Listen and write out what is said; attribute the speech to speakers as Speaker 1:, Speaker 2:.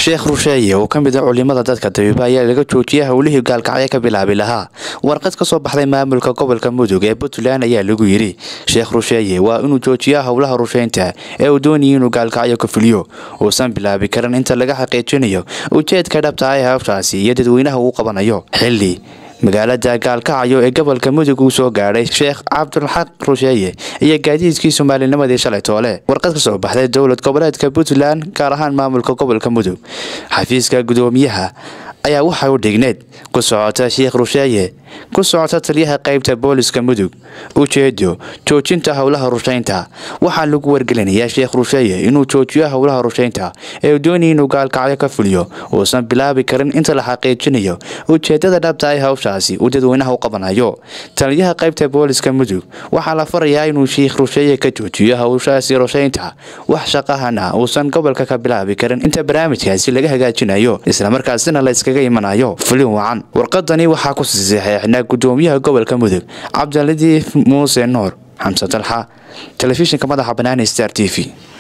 Speaker 1: sheekh rusheeye oo ka mid a culimada dadka dabiiba ayaa laga joojiyay howlihii gaalkacyo ka bilaabi lahaa warqad ka soo baxday maamulka gobolka mudug ee puntland ayaa lagu yidhi sheekh rusheeye waa inuu joojiyaa howlaha rusheynta ee uu doonayay inuu gaalkacyo ka fuliyo uusan bilaabi karin inta laga xaqiijinayo ujeedka dhabta ah ee hawshaasi iyo dadweynaha uu qabanayo xilli magaalada gaalkacyo ee gobolka mudug uu soo gaadhay sheekh cabdulxaq rusheeye iyo gaadiidkii soomaalinimadii shalay toole warqad ka soo baxday dowlad goboleedka puntland gaar ahaan maamulka gobolka mudug xafiiska gudoomiyaha ayaa waxay u dhigneed ku socota sheekh rusheeye ku socota taliyaha qaybta booliska mudug ujeedo joojinta howlaha rusheynta waxaa lagu wargelinayaa sheekh rusheeye inuu joojiyo howlaha rusheynta ee uu doonaya inuu gaalkacyo ka fuliyo uusan bilaabi karin inta la xaqiijinayo ujeedada dhabta ay hawshaasi uu dadweynaha u qabanayo taliyaha qaybta booliska mudug waxaa la farayaa inuu sheekh rusheeye ka joojiyo howshaasi rusheynta wax shaqahana uusan gobolka ka bilaabi karin inta barnaamijkaasi laga hagaajinayo islamarkaasina la iskaga imanayo fulin wacan warqadani waxaa ku saxeexnaa gudoomiyaha gobolka mudug cabdiladiif muuse nuur xamse dalxa telefishinka madaxa banaani star t v